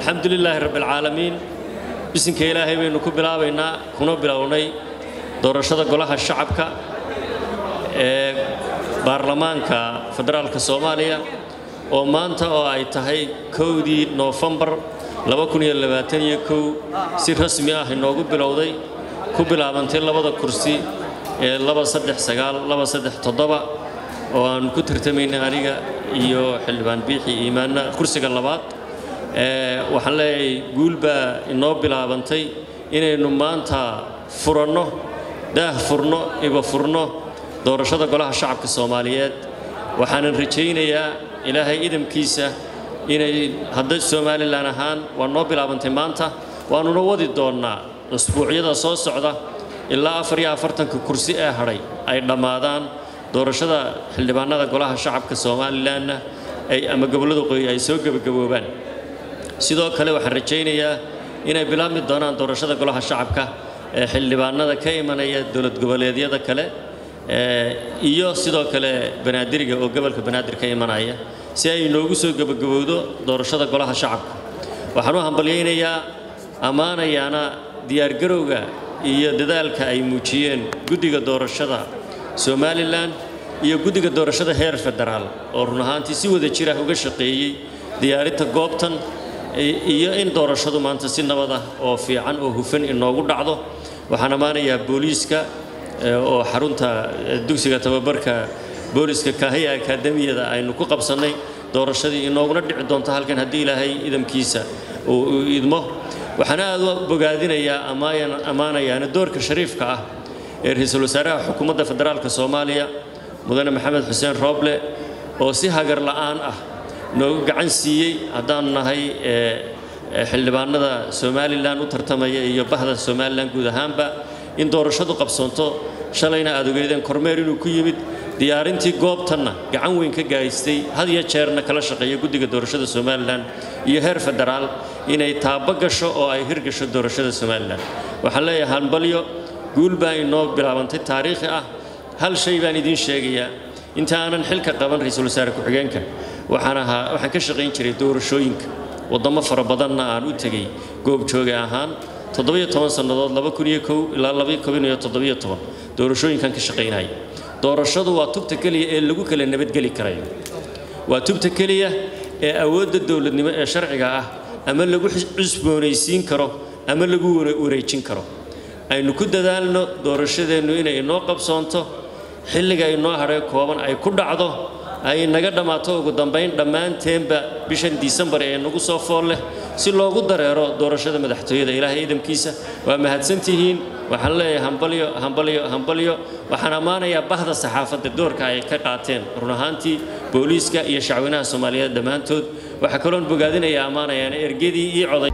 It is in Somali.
alxamdu lilaahi rabbialcaalamiin bisinka ilaahay baynu ku bilaabaynaa kuna bilownay doorashada golaha shacabka ee baarlamaanka federaalka soomaaliya oo maanta oo ay tahay kowdii noofembar si rasmi ah inoogu bilowday ku bilaabantay labada kursi ee oo aan ku tartamaynay aniga iyo xildhibaan biixi iimaanna kursiga labaad waxaan leeyahay guul baa inoo bilaabantay inaynu maanta furanno daah furno iba furno doorashada golaha shacabka soomaaliyeed waxaanan rajaynayaa ilaahay idamkiisa inay hadda somalilan ahaan waa noo bilaabantay maanta waannuna wadi doonnaa usbuucyada soo socda ilaa afar iyo afartanka kursi ee hadhay ay dhammaadaan doorashada xildhibaanada golaha shacabka somalilanna ay ama gobollada qoyi ay soo gebagaboobaan sidoo kale waxaan rajaynayaa inay bilaabmi doonaan doorashada golaha shacabka ee xildhibaanada ka imanaya dowlad goboleedyada kale iyo sidoo kale banaadiriga oo gobolka banaadir ka imanaya si ay inoogu soo gebagabowdo doorashada golaha shacabka waxaan u hambalyaynayaa ammaanayaana diyaargarowga iyo dadaalka ay muujiyeen guddiga doorashada somalilan iyo guddiga doorashada heer federaal oo run ahaantii si wada jira uga shaqeeyey diyaarinta goobtan iyo in doorashadu maanta si nabad ah oo fiican oo hufan inoogu dhacdo waxaan ammaanayaa booliiska oo xarunta dugsiga tababarka booliiska kaahaya akaademiyada aynu ku qabsannay doorashadii inooguna dhici doonto halkan haddii ilaahay idamkiisa uu idmo waxaan aad u bogaadinayaa ammaanayaana doorka shariifka ah ee ra-iisul wasaaraha xukuumadda federaalka soomaaliya mudane maxamed xuseen rooble oo si hagar la'aan ah noogu gacan siiyey haddaanu nahay xildhibaanada somalilan u tartamaya iyo bahda somalilan guud ahaanba in doorashadu qabsoonto shalayna aad ogeydeen kormeer inuu ku yimid diyaarintii goobtanna gacan weyn ka gahaystay had iyo jeerna kala shaqeeya guddiga doorashada somalilan iyo heer federaal inay taabo gasho oo ay hirgasho doorashada somalilan waxaan leeyahay hambalyo guul baa inoo bilaabantay taariikhi ah hal shay baan idiin sheegayaa inta aanan xilka qaban ra-iisul wasaare ku-xigeenka waxaan ahaa waxaan ka shaqayn jiray doorashooyinka waddamo fara badanna aan u tegey goobjooge ahaan toddobiyo toban sannadood laba kun iyo kow ilaa laba kun iyo toddobiyo toban doorashooyinkan ka shaqaynaya doorashadu waa tubta keliya ee lagu kala nabadgeli karayo waa tubta keliya ee awoodda dowladnimo ee sharciga ah ama lagu cusboonaysiin karo ama lagu wareejin karo aynu ku dadaalno doorashadeennu inay inoo qabsoonto xilliga inoo hadhay kooban ay ku dhacdo ay naga dhammaato ugu dambayn dhammaanteenba bishan disembar ee nagu soo fool leh si loogu dareero doorashada madaxtooyada ilaahay idamkiisa waa mahadsantihiin waxaan leeyahay hambalyo hambalyo hambalyo waxaan ammaanayaa bahda saxaafadda doorka ay ka qaateen run ahaantii booliiska iyo shacweynaha soomaaliyeed dhammaantood waxaa kaloon bogaadinayaa ammaanayaana ergadii ii coday